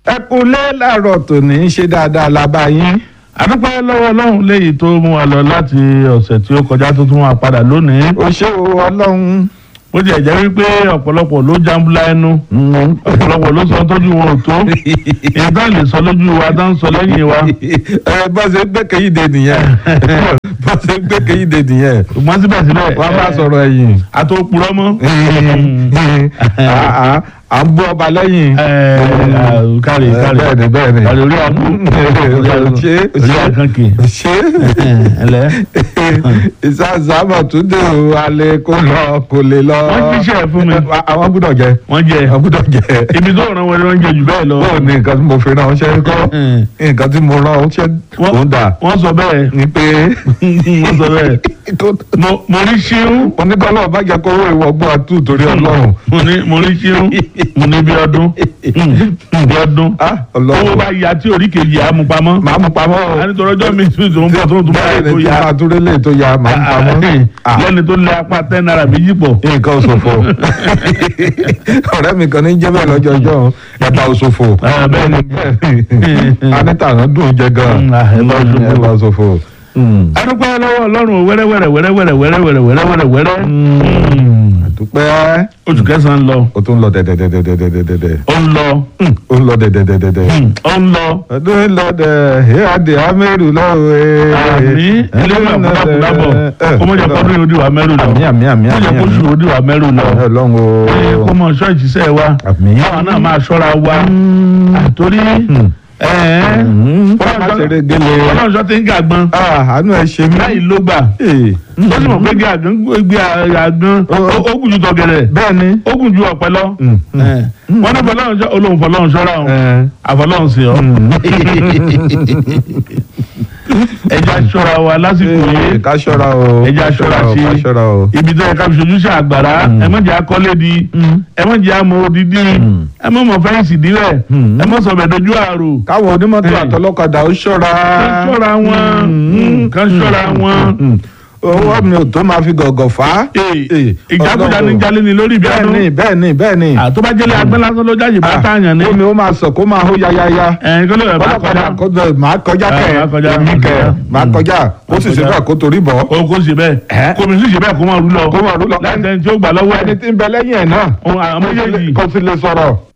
ẹ kúlé láàárọ̀ tòní ṣe dáadáa la bá yín. adúpẹ́ lọ́wọ́ ọlọ́run léyìí tó mú wa lọ láti ọ̀sẹ̀ tí ó kọjá tó tún wá padà lónìí. ó ṣé o ọlọ́run. bó tiẹ̀ jẹ́ wípé ọ̀pọ̀lọpọ̀ ló jambula ẹnu ọ̀pọ̀lọpọ̀ ló sọ tójú wọn ò tó ìtàn lè sọ lójú wa tó ń sọ lẹ́yìn wa. ẹ bá ṣe gbẹ́kẹ̀yìn de nìyẹn bá ṣe gbẹ́kẹ̀yìn de nìyẹn ṣùgbọ́n síbẹ̀síbẹ̀ wọ́n á máa sọ̀rọ̀ ẹ̀yìn. àtòpùrọ̀ mọ́. à à ń bú ọba lẹ́yìn. kárí kárí bẹ́ẹ̀ni bẹ́ẹ̀ni. kárí orí àbú ṣe orí àkànkì ṣe ẹlẹ́. ìsàsámọ̀ tún dé o alẹ́ kó lọ kó lè lọ. wọ́n jíṣẹ́ fún mi àwọn gbúdọ̀ jẹ wọ́n jẹ àwọn gbúdọ̀ jẹ. ibi tó ràn wọ́n jẹ jù bẹ́ẹ̀ lọ. báwo ni nǹkan tí mo fi rán ọṣẹ́ kọ́ nǹkan tí mo rán ọṣẹ́ kò ń dà wọ́n sọ bẹ́ẹ̀ ni pé wọ́n sọ bẹ́ẹ̀ mo mo rí ṣíún oníkọ́lọ́ bá jẹ́ kó owó ìwọ̀gbọ́n àtú torí ọlọ́run. mo ní mo rí ṣíún mo ní bí ọdún bí ọdún Ah, owó ọlọ́run bá ya tí orí kejì á mú pamọ́ màá mú pamọ́ o. a ní tọrọ ọjọ́ mi tún tó ń bọ̀ tó ń tún bá bẹ́ẹ̀ ètò ni tí ya máa dúró lé tó ya màá mú pamọ́. Ah, lẹ́ni tó lé apá ten naira méjì pọ̀ nǹkan òṣòfò ọ̀rẹ́ mi kan ní jẹ́ bẹ́ẹ̀ lọ́jọ́ ọjọ́ ẹ̀bà òṣòfò. Ah, bẹ́ẹ̀ ni. anita náà dùn jẹ gan. Mm, ah, ẹ̀bà òṣòfò. ẹ̀bà òṣòfò. Mm. adúpẹ́ lọ́wọ́ ọlọ́run wẹ́rẹ́wẹ́rẹ́ wẹ́rẹ́wẹ́rẹ́ wẹ́rẹ́wẹ́rẹ́ wẹ́rẹ́wẹ́rẹ́ wẹ́rẹ́ àdúpẹ́ oṣù kẹsàn-án lọ o tún lọ dẹ̀dẹ̀dẹ̀dẹ̀dẹ̀dẹ̀ ó ń lọ o ń lọ dẹ̀dẹ̀dẹ̀dẹ̀. ó ń lọ ọdún ń lọ dẹ̀ ìhàdì amẹ́rù lọ́wọ́ àmì ẹlẹ́gbẹ̀ẹ́ àkúdàkúdàbọ̀ kó mọ̀ jẹ́ kọ́dún yóò di wà mẹ́rù lọ àmì àmì àmì kó jẹ́ kó sùn yóò di wà mẹ́rù lọ ọlọ́run o. ẹ kó mọ ṣọ́ọ̀ṣì sẹ́ wa àmì. káwọn náà máa ṣọ́ra wa àtórí fọlá ṣeré gélé. ọlọ́ọ̀ṣọ́ ti ń gàgbọ́n àánú ẹ ṣe mí. láì ló gbà Ee, ó sì mọ̀ pé gbé àgán gbé àgán ó gùn ju tọ̀gẹ̀rẹ̀ bẹ́ẹ̀ ni. ó gùn ju ọ̀pẹ lọ wọ́n ní fọlọ́run ṣọ́ olóhùn fọlọ́run ṣọ́ra òun Ẹ. àfọlọ́run sí ọ. ẹja ṣọ́ra wa lásìkò Ee, yìí ká ṣọ́ra o. ẹja ṣọ́ra o, ṣe ká ṣọ́ra o. ibi tó yẹ ká fi ṣojú ṣe àgbàrá ẹ má jẹ́ akọ́lé di ẹ má jẹ́ amọ̀ odidi ẹ má mọ̀ fẹ́ǹsì dílẹ̀ ẹ má sọ̀bẹ̀ dojú àrò káwọn onímọ́tò Ee. àtọlọ́kadà ó ṣọ́ra. kán ṣọ́ra wọn kán ṣọ́ra wọn. owó mi ò tó máa fi gọ̀gọ̀ fà á. Ee, ìjákújá ní jalè ní lórí ibi bẹ́ẹ̀ ọdún ni bẹ́ẹ̀ ni bẹ́ẹ̀ ni. àtó bá jẹ́lé agbẹ́ lásán ló jáde bá tààyàn ní. omi ó máa sọ kó máa hó yáyáyá. ẹ̀yin kí ló yẹ bá ọlọ́kadà kọjá kọjá máa kọjá Ah, kẹ máa kọjá, èmi máa kẹ kọjá. máa kọjá ó sì ṣe kọjá. bẹ́ẹ̀ kó torí bọ̀. o kò ṣe bẹ́ẹ̀ Ẹ́. kò mi sì ṣe bẹ́ẹ̀ kó máa rú lọ Kó máa rú lọ. láti ẹni tí ó gbà lọ́wọ́ ẹni ẹ̀ tí ń bẹ lẹ́yìn ẹ̀ náà Òun àwọn méjèèjì kò sì lè sọ̀rọ̀.